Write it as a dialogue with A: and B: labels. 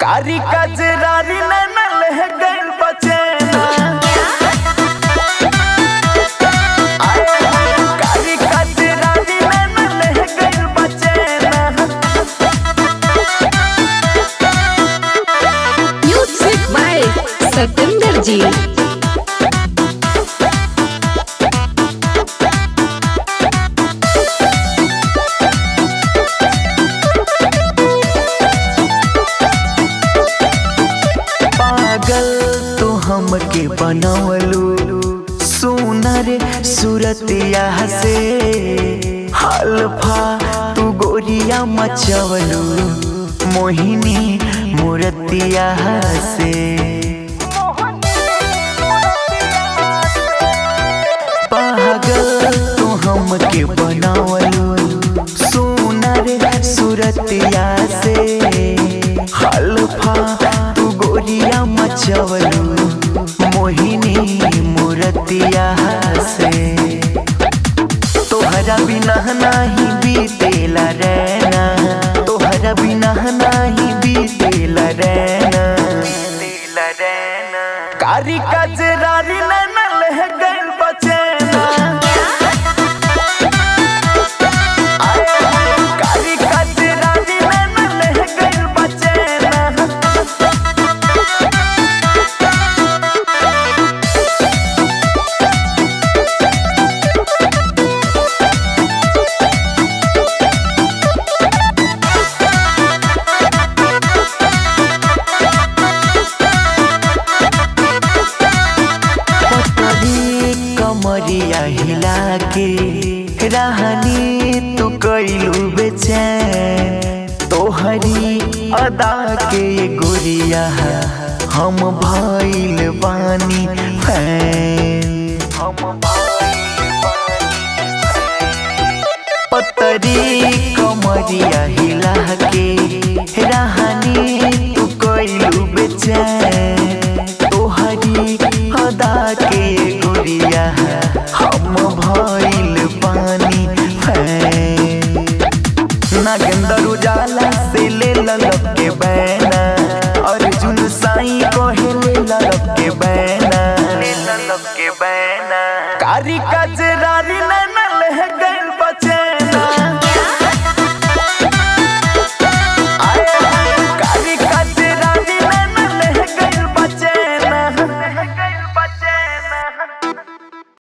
A: कारी कजरारी नैनल है गैर बचेना आए हाय, कारी कजरारी नैनल है गैर बचेना
B: म्यूजिक बाय सतेंद्र जी
A: पागल तू हमके बनवलू सुनर सूरतिया से हल्फा तू गोरिया मचवलू मोहिनी मूर्तिया से पागल तू हमके बनवलू सुनर सूरतिया से हल्फा तू गोरिया मचवलू मोहिनी मूर्तिया से तोहरा बिना नाही बीतेला रहना तोहरा बिना नाही बीतेला रहना कारी कजरारी नैनल है गैर बचेना आए हाय, कारी कजरारी नैनल है गैर बचेना पतली कमरिया हिला के रहनी तू कैलू बेचैन तोहरी अदा के गोरिया हम भइल बानी फैन हम पतरी कमरिया हिला के रहनी तू कैलू बेचैन तोहरी अदा के गुड़िया हम भइल पानी फैन नागेंद्र उजाला से ले ललक के बैना अर्जुन साई को